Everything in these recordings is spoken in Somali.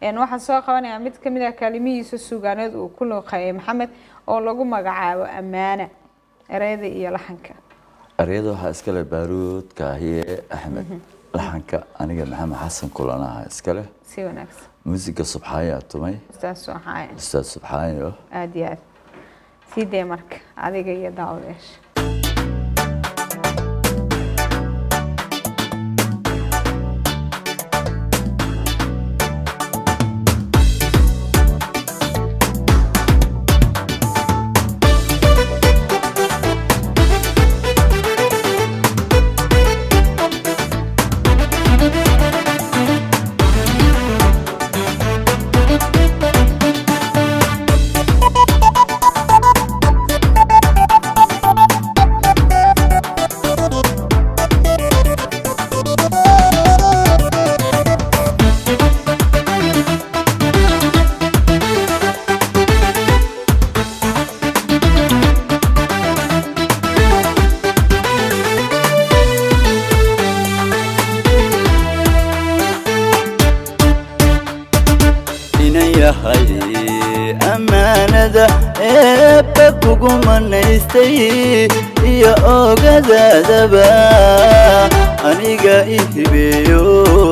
Een, waxaan soo qabanayaa mid ka mid ah kaalimihiisa suugaaneed uu ku looqeeyay maxamed oo lagu magacaabo ammaana ereyada iyo laxanka eryada waxaa iskale baaruud kaahiye axmed laxanka aniga maxamed xasan kulanaha iskale si wanaagsan muusiga subxaayaa tumay ustaas waxaa ustaad subxaayo aada iyo aad sii dee marka adiga iyo daawadayaasha inan yahay ammaanada eebba kugu manaystay iyo ogadaadaba aniga i hibeeyo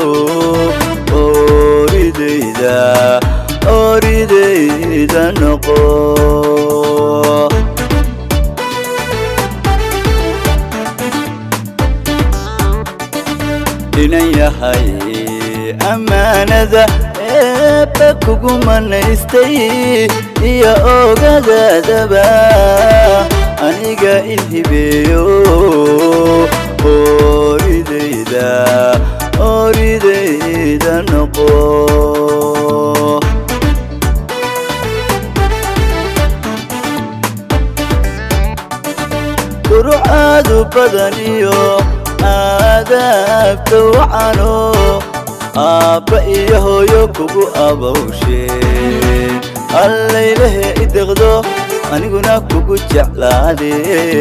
ooridayda ooridayda noqo inan yahay ammaanada eebba kugu manaystay iyo ogadaadaba aniga i hibeeyo ooridayda ooridayda noqo durucaadu badaniyo aadaabta wacano aabba iyo hooyo kugu abawsheen allaylehe i deqdo aniguna kugu jeclaade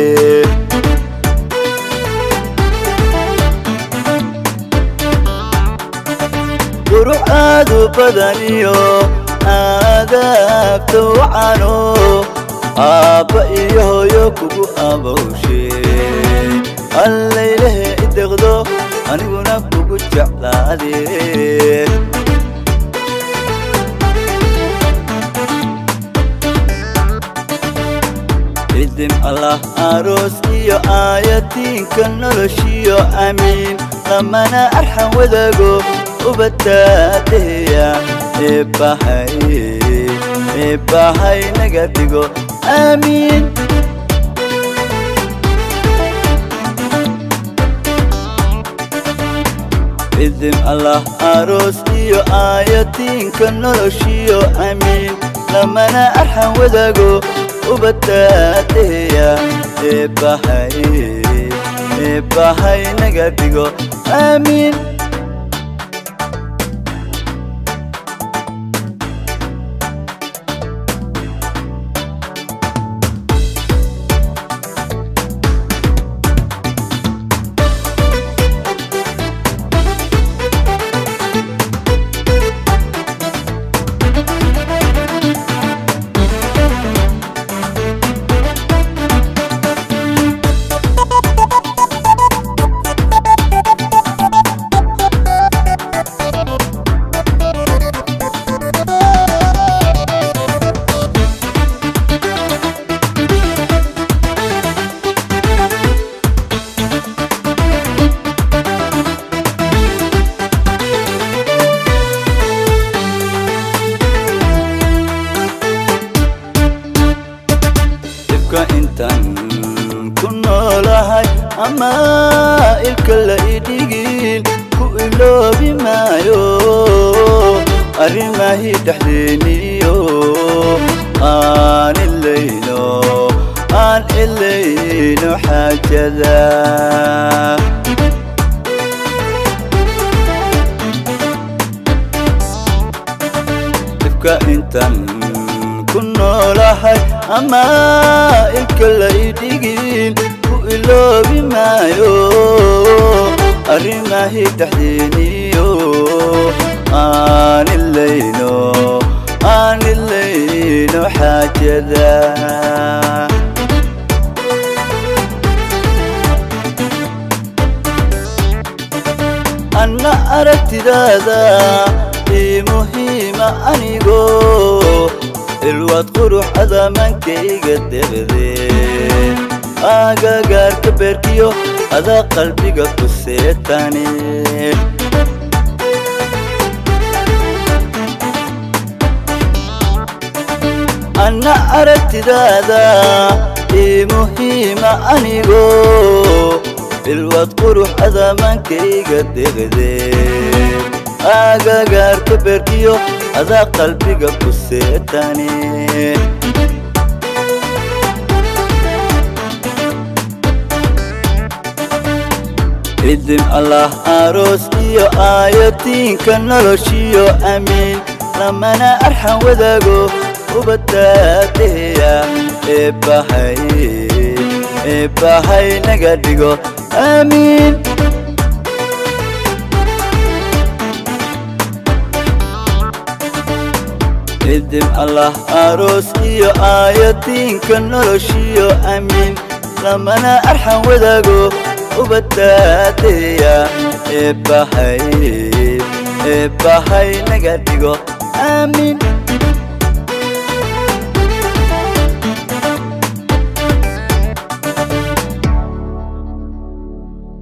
durucaadu badaniyo aadaabta wacano aabba iyo hooyo kugu abawsheen allaylehe i deqdo aniguna kugu jeclaade idim allah aroos iyo aayatiinka noloshiyo amiin lamana arxan wadaago ubadaadeya eebbahay eebbahay naga dhigo aamiin idim allah aroos iyo aayatiinka noloshiyo amiin lamana arxan wadaago ubadaadeya eebbahay eebbahay naga dhigo aamiin dhibka intaan ku noolahay ama ilka la idhigin ku iloobi maayo arrimahii dhexdeeniyo aan ilayno aan ilayno xaajada dhibka intaan ku noolahay ama ilka la idhigin ku iloobi maayo arrimahii dhexdeeniyo aan ilayno anigoo ilwaad qurux adamankayga deqdee agagaarka beerkiyo adaa qalbiga ku seetane anna aragtidaada ii muhiima anigoo ilwaad qurux adamankayga deqdee agagaarka beerkiyo adaa qalbiga ku seetane idin allah aroos iyo aayatiinka noloshiyo amiin lamana arxan wadaago ubadaadeya eebbahay eebbahay naga dhigo aamiin idin allah aroos iyo aayatiinka noloshiyo amiin lamana arxan wadaago ubadaadeya eebbahay eebbahay naga dhigo aamiin